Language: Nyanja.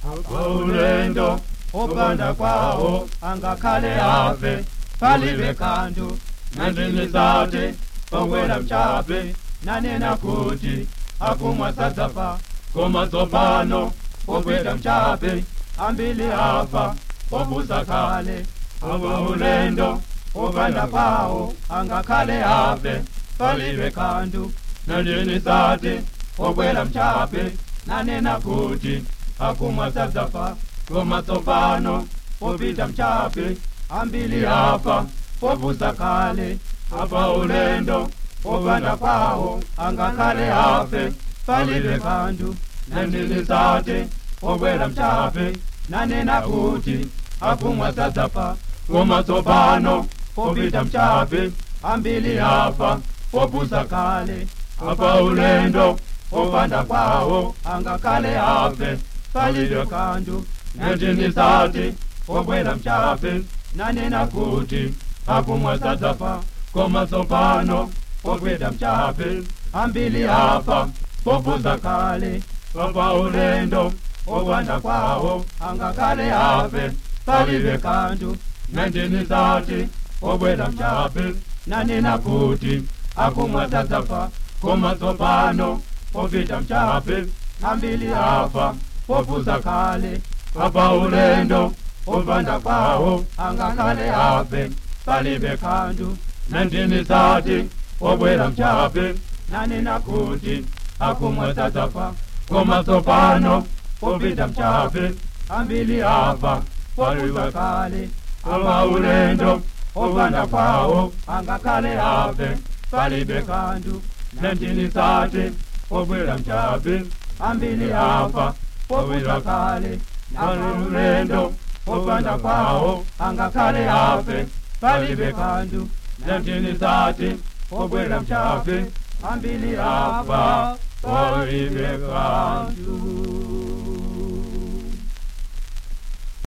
ulendo opanda kwawo angakhale afe palibe kanthu nandinizate pawela mchape nanena kuti akumwa sadzafa koma tsopano popita mchape ambili afa pobusa kale awa ulendo opanda kwawo angakhale afe palibe kanthu nandinizate popwela mchape nanena kuti akumwa sadzafa koma tsopano popita mchape ambili afa pobusa kale apa ulendo opanda kwawo angakhale afe palibe kanthu nandinizate popwela mchape nanena kuti akumwa sadzafa koma tsopano popita mchape ambili afa pobusa kale apa ulendo opanda kwawo angakhale afe palibe kanthu nandinizate popwela mchape nanena kuti akumwa sadzafa koma tsopano popita mchape ambili afa pobusa kale apa ulendo opanda kwawo angakhale afe palibe kanthu nandinizati popwela mchape nanena kuti akumwa sadzafa koma tsopano popita mchape ambili afa pobusa kale apa ulendo opanda kwawo angakhale afe palibe kanthu nandinizati popwela mchape nanena kuti akumwa sadzafa koma tsopano popita mchape ambili afa pobusa kale apa ulendo opanda kwawo angakhale afe palibe kanthu nandinizati popwela mchape ambili afa pobusa kale apa ulendo opanda kwawo angakhale afe palibe kanthu nandinizati popwela mchape ambili afa palibe kanthu